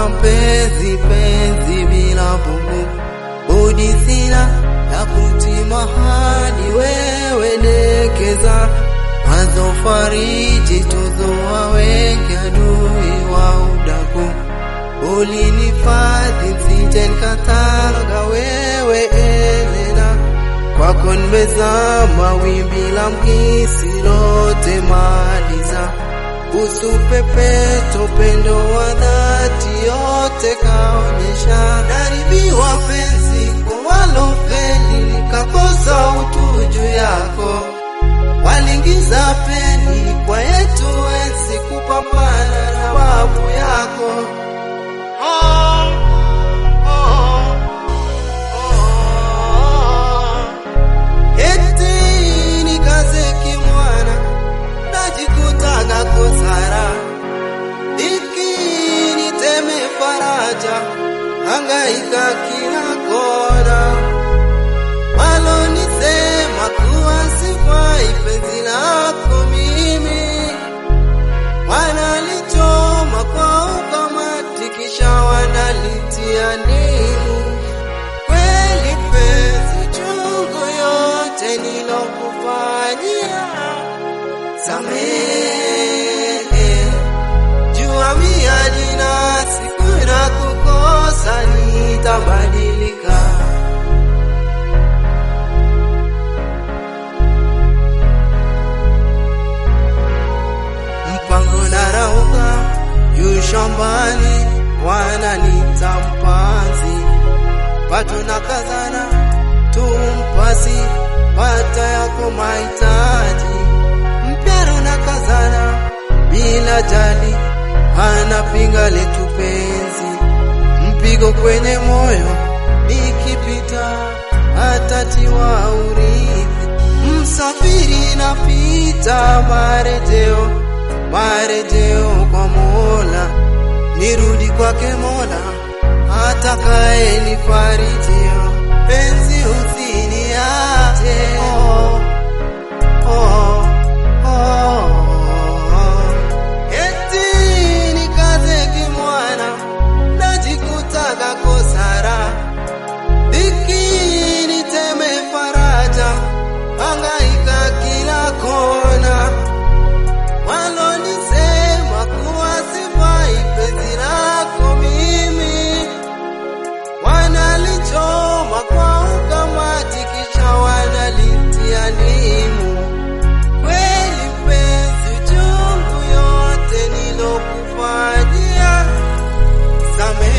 mpenzi penzi bila bubu budi sina ya kutima hadi wewe dekeza mwanzo fariji tuzoa wengi adui wa udaku ulinifadhi msije nikatanga wewe Elena kwako nimezama wimbi la mkisi lote maliza usupepeto pendo wa dhati yote kaonyesha naribiwa penzi kwa walofeli nikakosa utu juu yako walingiza peni kwa yetu enzi kupambana na babu yako oh, oh, oh. Eti nikaze kimwana najikutaga kosara iki niteme faraja hangaika kila kona walonisema kuwa sifai penzi lako mimi wanalichoma kwa ukamati kisha wanalitia ndimu kweli penzi chungu yote nilokufanyia samehe jua miadi na siku na kukosa nitabadilika mpango na rauka yu shambani wananita mpanzi pato na kazana tumpasi pata yako mahitaji mpyaro na kazana bila jali anapinga letu penzi mpigo kwenye moyo nikipita atatiwa urithi msafiri napita marejeo marejeo kwa Mola nirudi kwake Mola atakaye nifarijio penzi usiniache oh, oh, oh, oh. Eti nikaze kimwana najikutaga kosara dhiki niteme faraja hangaika kila kona walonisema kuwa sifai penzi lako mimi wanalichoma kwa ukamati kisha wanalitia ndimu kweli penzi chungu yote nilokufanyia samehe